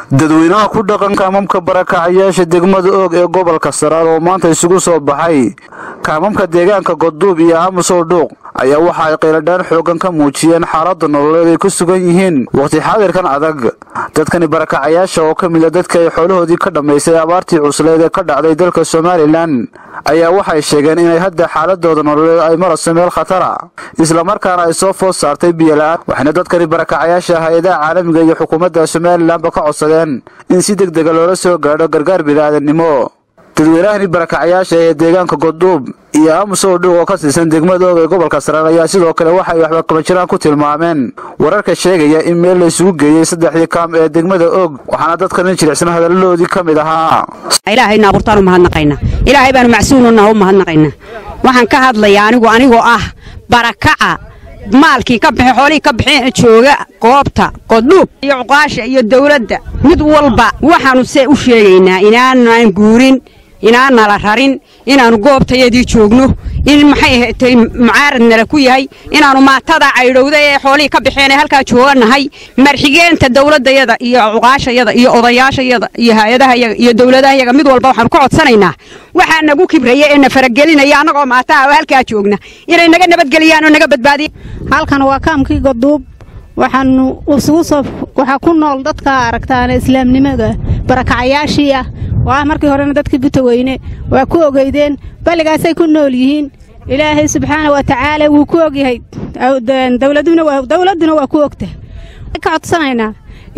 dadweynaha ku dhaqan kaamamka barakacayaasha degmada oog ee gobolka saraar oo maanta isugu soo baxay kaamamka deegaanka godduub iyo aamusow dhuuq ayaa waxa ay qayladhaan xoogan ka muujiyeen xaaladda nololeed ay ku sugan yihiin wakhti xaadirkan adag dadkani barakacayaasha oo ka mid a dadka ay xoolahoodii ka dhammaysay abaartii cusleed ee ka dhacday dalka somalilan ayaa waxay sheegeen inay hadda xaaladooda nololeed ay marayso meel khatara islamarkaana ay soo food saartay biyola-aan waxayna dadkani barakacayaasha hay-adaha caalamiga iyo xukuumadda somalilanba ka codsadeen in si deg dega loola soo gaadho gargaar bini'aadannimo dadweynahani barakacayaasha ee deegaanka godduub iyo aamusow dhuuq oo ka tirsan degmada oog ee gobolka saraar ayaa sidoo kale waxay waxba kabajiraan ku tilmaameen wararka sheegaya in meel la isugu geeyey saddexdii kaam ee degmada oog waxaana dadkan jilicsan hadaladoodii ka mid ahaa ilaahayna abuurtaan u mahadnaqaynaa ilaahay baanu macsuununaha u mahadnaqaynaa waxaan ka hadlayaa anigu anigoo ah barakaca maalkii ka bixi xoolihii ka bixi jooga goobta godhuub iyo cuqaasha iyo dawladda mid walba waxaannu se u sheegaynaa inaanaan guurin inaan nala rarin inaannu goobtayadii joogno in maxay ahatay mucaarad nala ku yahay inaannu maatada caydhowda ee xoolihii ka baxeen ee halkaa jooganahay marxigeenta dawladdayada iyo cuqaashayada iyo odayaashayada iyo hay-adahayaga iyo dawladahayaga mid walba waxaanu ka codsanaynaa waxaa nagu kibraya ee na faragelinaya annagoo maataha oo halkaa joogna inay naga nabadgeliyaan oo naga badbaadiya halkan waa kaamkii godduub waxaanu isugu soo waxaa ku nool dadka aragtaana islaamnimada barakacayaashii ah oo ah markii horena dadkii butaweyne waa ku ogeydeen balligaasay ku nool yihiin ilaahay subxaana wa tacaala wuu ku ogyahay dawladduna waa ku ogta ka codsanaynaa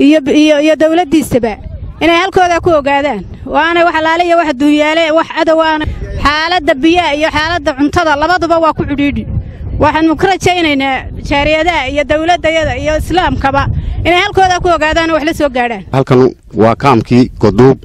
iyo dawladdiisaba inay halkoodaa ku ogaadaan waana wax alaale iyo wax duunyaale wax cadowaana xaaladda biyaha iyo xaaladda cuntada labaduba waa ku cidhiidhi waxaanu ka rajaynaynaa jaariyadaha iyo dawladdayada iyo islaamkaba inay halkoodaa ku ogaadaan oo wax la soo gaadhaan halkan waa kaamkii godduub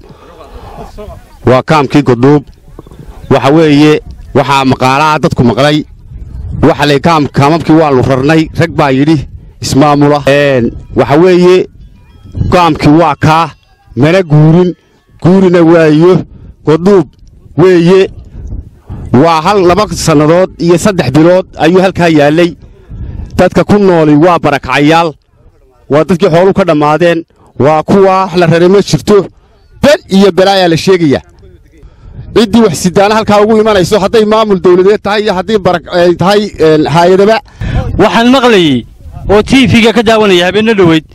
waa kaamkii godduub waxa weeye waxaa maqaalaha dadku maqlay waxa lay kaamamkii waannu rarnay rag baa yidhi ismaamula waxa weeye kaamkii waa kaa mana guurin guurina waayo godduub weeye waa hal laba sannadood iyo saddex bilood ayuu halkaa yaallay dadka ku nooli waa barakacayaal waa dadkii xooluu ka dhammaadeen waa kuwaa wax la raray ma jirto bel iyo belaayaa la sheegaya ciddii wax sidaana halkaa ugu imanayso hadday maamul dawladeed tahay iyo haddii tahay haayadaba waxaan maqlayey oo tiifiga ka daawanaya habeenno dhoweyd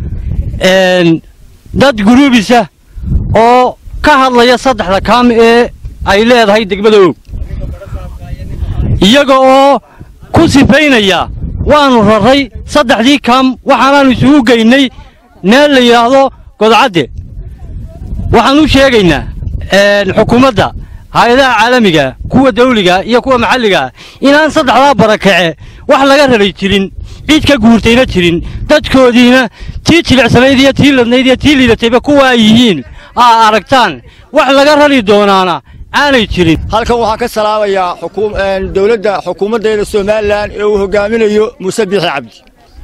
dad guruubisa oo ka hadlaya saddexda kaam ee ay leedahay degmada oog iyaga oo ku sifaynaya waannu raray saddexdii kaam waxaanaannu isugu geynay meel la yidhaahdo godcadde waxaan u sheegaynaa xukuumadda hay-adaha caalamiga kuwa dawliga iyo kuwa maxalligaa inaan saddexdaa barakace wax laga raray jirin cid ka guurtayna jirin dadkoodiina tii jilicsanayd iyo tii ladnayd iyo tii liidatayba kuwa ay yihiin aa aragtaan wax laga rari doonaana aanay jirin halkan waxaan ka salaamayaa dawladda xukuumaddeeda somalilan ee uu hogaaminayo muuse biixi cabdi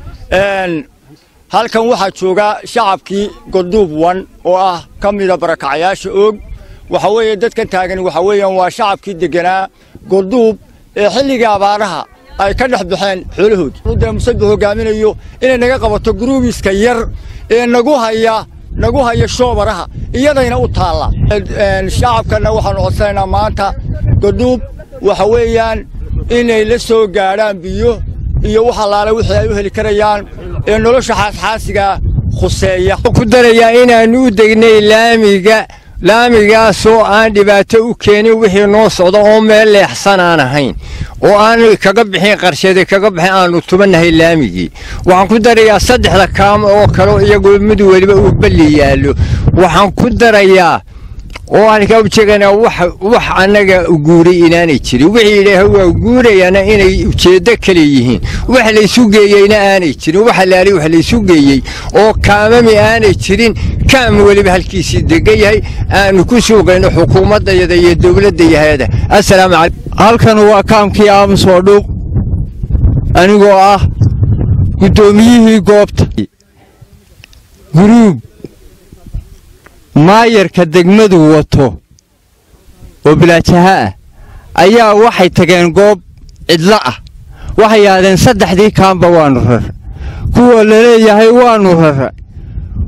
halkan waxaa jooga shacabkii godduub wan oo ah ka mida barakacayaasha oog waxa weeye dadkan taagan waxa weeyaan waa shacabkii degganaa godduub ee xilligii abaaraha ay ka dhex baxeen xoolahoodii muuse biix hogaaminayo inay naga qabato guruubiska yar ee nagu haya nagu haya shoobaraha iyadayna u taalla shacabkanna waxaannu codsanaynaa maanta godhuub waxa weeyaan inay la soo gaadhaan biyo iyo wax allaale wixii ay u heli karayaan ee nolosha xaasxaasigaa khuseeya ku darayaa inaannu u degnay laamiga laamigaasoo aan dhibaato u keenin wixii noo socda oo meel leexsan aan ahayn oo aan kaga bixin qarshadi kaga bixin aannu tubannahay laamigii waxaan ku darayaa saddexda kaam oo kale iyagoo mid weliba uu balli yaallo waxaan ku darayaa oo aan ka ujeeganaa wax annaga guuray inaanay jirin wixii idhaaha waa guurayana inay ujeeddo kale yihiin wax laysu geeyeyna aanay jirin wax alaali wax laysu geeyey oo kaamami aanay jirin kaam weliba halkiisii degan yahay aanu ku suugayno xukuumaddayada iyo dowladdayahada assalaamu calaykum halkan waa kaamkii aamus oo dhuuq anigoo ah guddoomiyihii goobta guruub maayarka degmadu wato oo bilaajaha ah ayaa waxay tageen goob cidlo ah waxay yidhahdeen saddexdii kaamba waannu rar kuwa la leeyahay waannu rara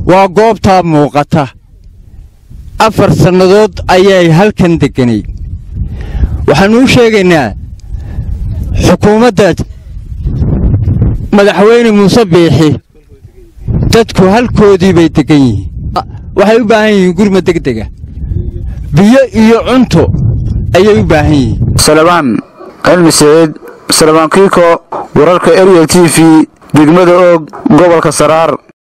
waa goobtaa muuqata afar sannadood ayay halkan degganay waxaannu u sheegaynaa xukuumadda madaxweyne muuse biixi dadku halkoodii bay deggan yihiin waxay u baahan yihiin gurma degdega biyo iyo cunto ayay u baahan yihiin salabaan cilmi saciid salabaan kiiko wararka eriel t v degmada oog gobolka saraar